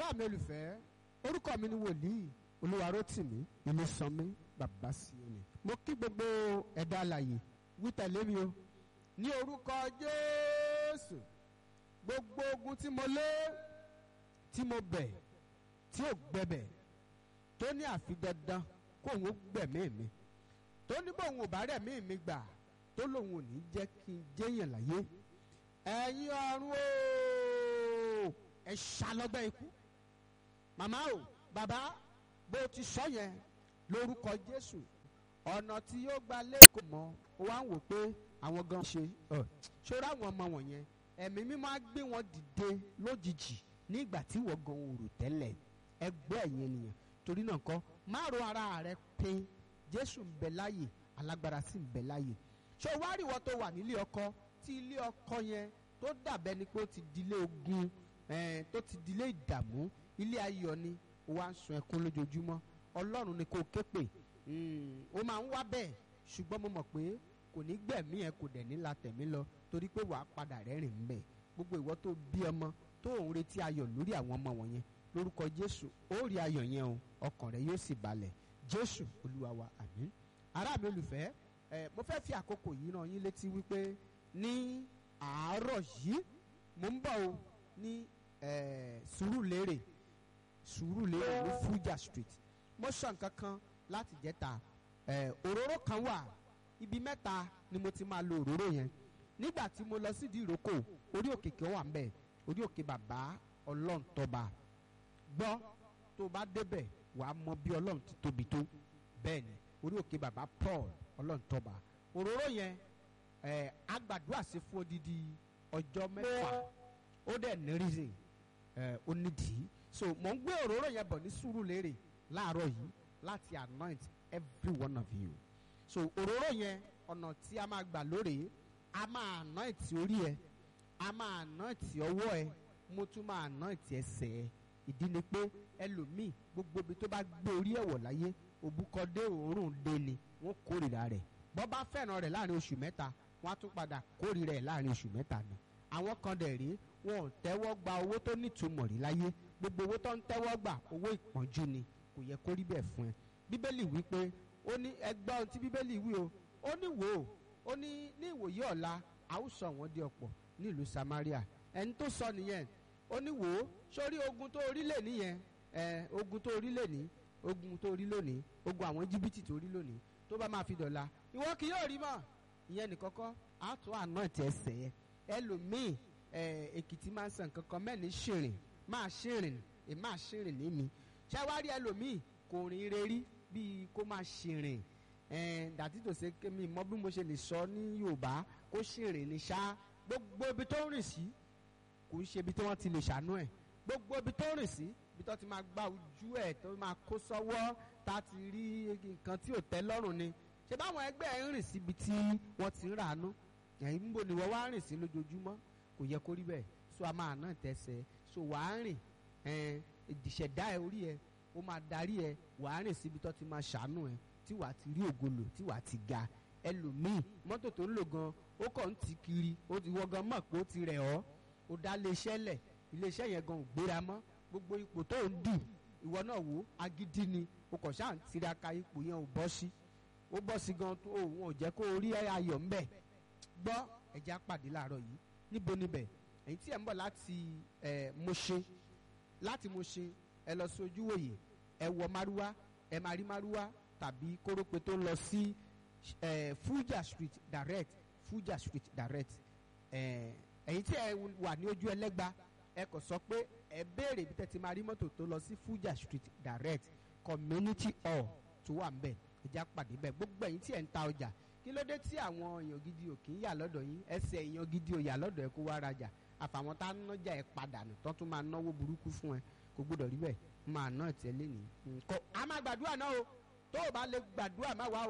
ará mi olùfẹ́ orúkọ mi ni wòlíì olúwarótìmí ilésànmí bàbá síọ́nì mo kí gbogbo ẹ̀dá alàyè wí tẹ̀lé mi o ní orúkọ jésù gbogbo ogun tí mo lé tí mo bẹ̀ tí ò gbẹbẹ̀ tó ní àfi dandan kóun ó gbẹ̀mí mi tó ní bóun ò bá rẹ̀mí mi gbà tó lòun ò ní jẹ́ kí n jẹ́yàn láyé ẹ̀yin ọ̀run o ẹ ṣàlọ́gbẹ́ ikú màmá o bàbá bó ti sọ yẹn lórúkọ jésù ọ̀nà tí yóò gba lẹ́kọ̀ọ́ mọ́ ó wá ń wò pé àwọn gan ṣe ṣọ́ra àwọn ọmọ wọ̀nyẹn ẹ̀mí mímọ́ á gbé wọn dìde lójijì nígbà tí wọ́n gan òrò tẹ́lẹ̀ ẹgbẹ́ ẹ̀yìn ènìyàn torí náà kọ́ má ro ara rẹ pé jésù ń bẹ láàyè alágbára sì ń bẹ láàyè ṣé o wá rí ìwọ tó wà nílé ọkọ tí ilé ọkọ yẹn tó dàbẹ́ ni pé ó ti dilé ogun tó ti dilé ìdààmú ilé ayọ̀ ni ó wá ń sun ẹkún lójoojúmọ́ ọlọ́run ni kò ké pè ó máa ń wá bẹ́ẹ̀ ṣùgbọ́n mo mọ̀ pé kò ní gbẹ̀mí ẹ kò dẹ̀ ní la tẹ̀mí lọ torí pé wàá padà rẹ́rìn ń bẹ̀ gbogbo ìwọ tó bí ọmọ tó ń retí ayọ̀ lórí àwọn ọmọ wọ̀nyẹn lórúkọ jésù ó rí ayọ̀ yẹn o ọkàn rẹ yóò sì balẹ̀ jésù olúwa wa àmín ará mi olùfẹ́ ẹ mo fẹ́ fi àkókò yìí ràn yín létí wípé ní àárọ̀ yìí mo ń bọ̀ o ní sùúrùlérè sùúrùlérè ní Fuja street mo sọ nǹkan kan láti jẹ́ta òróró kan wà ibi mẹ́ta ni mo ti máa lo òróró yẹn nígbà tí mo lọ sídìí ìrókò orí òkè kan wà ńbẹ̀ orí òkè bàbá ọlọ́ǹtọ́ba gbọ́ tó bá débẹ̀ wàá mọ bí ọlọ́run ti tóbi tó bẹ́ẹ̀ ni orí òkè bàbá Paul ọlọ́ǹtọ́ba òróró yẹn ẹ̀ agbàdúrà sí fún odidi ọjọ́ mẹ́fà ó dẹ̀ ní reason ẹ̀ ó nídìí so mò ń gbé òróró yẹn bọ̀ ní Sùúrùlérè láàárọ̀ yìí láti anoint every one of you so òróró yẹn ọ̀nà tí a máa gbà lóore a máa anoint orí ẹ a máa anoint ọwọ́ ẹ mo tún máa anoint ẹsẹ̀ ẹ ìdí ni pé ẹlòmíì gbogbo ibi tó bá gbé orí ẹ̀ wọ̀ láyé òbúkọdé òórùn dé ni wọ́n kórìíra rẹ̀ bọ́ bá fẹ́ràn rẹ̀ láàrin oṣù mẹ́ta wọ́n á tún padà kórìíra ẹ̀ láàrin oṣù mẹ́ta ni àwọn kan dẹ̀ rí wọn ò tẹ́wọ́ gba owó tó nítumọ̀ rí láyé gbogbo owó tó ń tẹ́wọ́ gbà owó ìpọ́njú ni kò yẹ kó rí bẹ́ẹ̀ fún ẹ bíbélì wí pé ó ní ẹgbẹ́ ohun tí bíbélì wí o ó ní wò ó ó ní ní ìwòye ọ̀la àwùsọ wọn di ọ̀pọ̀ ní ìlú Samaria ẹni tó sọ nìyẹn ó ní wò ó sórí ogun tó orí lè nìyẹn ẹ ogun tó orí lè ní ogun tó orí lónìí ogun àwọn jìbìtì tó orí lónìí tó bá máa fi dọ̀la ìwọ kì yóò rí mọ́ ìyẹn nìkan kọ́ á tún àná ti ẹsẹ̀ yẹn ẹlòmíì ẹ èkìtì máa ń sàn kankan mẹ́ni ṣìrìn máa ṣìrìn ẹ máa ṣìrìn ní mi ṣáwárí ẹlòmíì kò rìn rerí bíi kó máa ṣìrìn ẹ dàtí tó ṣe kémi mọ bí mo ṣe lè sọ ní Yorùbá kó ṣìrìn ní ṣá gbogbo ibi tó rìn sí kò ń ṣe ibi tí wọ́n ti lè ṣàánú ẹ̀ gbogbo ibi tó rìn sí ibi tó ti máa gba ojú ẹ̀ tó máa kó sọ́wọ́ tá a ti rí nǹkan tí ò tẹ́ lọ́rùn ni ṣé báwọn ẹgbẹ́ ẹ̀ ń rìn síbi tí wọ́n ti ń ràánú ẹ̀yìn níbo ni wọ́n wá rìn sí lójoojúmọ́ kò yẹ kó rí bẹ́ẹ̀ so a máa ná tẹ̀sẹ̀ so wà á rìn ìṣẹ̀dá ẹ̀ orí ẹ̀ ó máa darí ẹ̀ wà á rìn síbi tó ti máa ṣàánú ẹ̀ tí wàá ti rí ògolo tí wàá ti ga ẹlòmíì mọ́tò tó ń lò gan ó kàn ń ti kiri ó ti wọ́ gan mọ̀ pé ó ti rẹ̀ ọ́ ó dá iléeṣẹ́ lẹ̀ iléeṣẹ́ yẹn gan ò gbéra mọ́ gbogbo ipò tó ń dù ìwọ náà wò agídí ni o kò ṣáà ń tiraka ipò yẹn ò bọ́ sí ó bọ́ sí gan tó òun ò jẹ́ kó o rí ayọ̀ ńbẹ̀ gbọ́ ẹ̀jẹ̀ apàdé láàárọ̀ yìí níbo níbẹ̀ èyí tí ẹ̀ ń bọ̀ láti ẹ̀ Mọ̀ṣẹ́ láti Mọ̀ṣẹ́ ẹ lọ sí ojúwòye ẹ wọ márúwá ẹ máa rí márúwá tàbí kórópè tó ń lọ sí ẹ̀ Fuja Street direct Fuja Street direct ẹ̀ ẹ̀yin tí ẹ wà ní ojú ẹlẹ́gba ẹ kò sọ pé ẹ béèrè bí tẹ́ ti máa rí mọ́tò tó lọ sí Fuja Street direct community hall tó wà ń bẹ̀ ẹja pàdé bẹ́ẹ̀ gbogbo ẹ̀yin tí ẹ̀ ń ta ọjà kí ló dé tí àwọn èèyàn gidi ò kì í yà lọ́dọ̀ yín ẹsẹ̀ èèyàn gidi ò yà lọ́dọ̀ ẹ kó wá rajà àfàwọn tá a nájà ẹ padà nù tó tún máa náwó burúkú fún ẹ kò gbọdọ̀ rí bẹ́ẹ̀ máa ná ẹ̀ tẹ́lẹ̀ nìyí. a máa gbàdúrà náà o tó o bá lè gbàdúrà má wá o.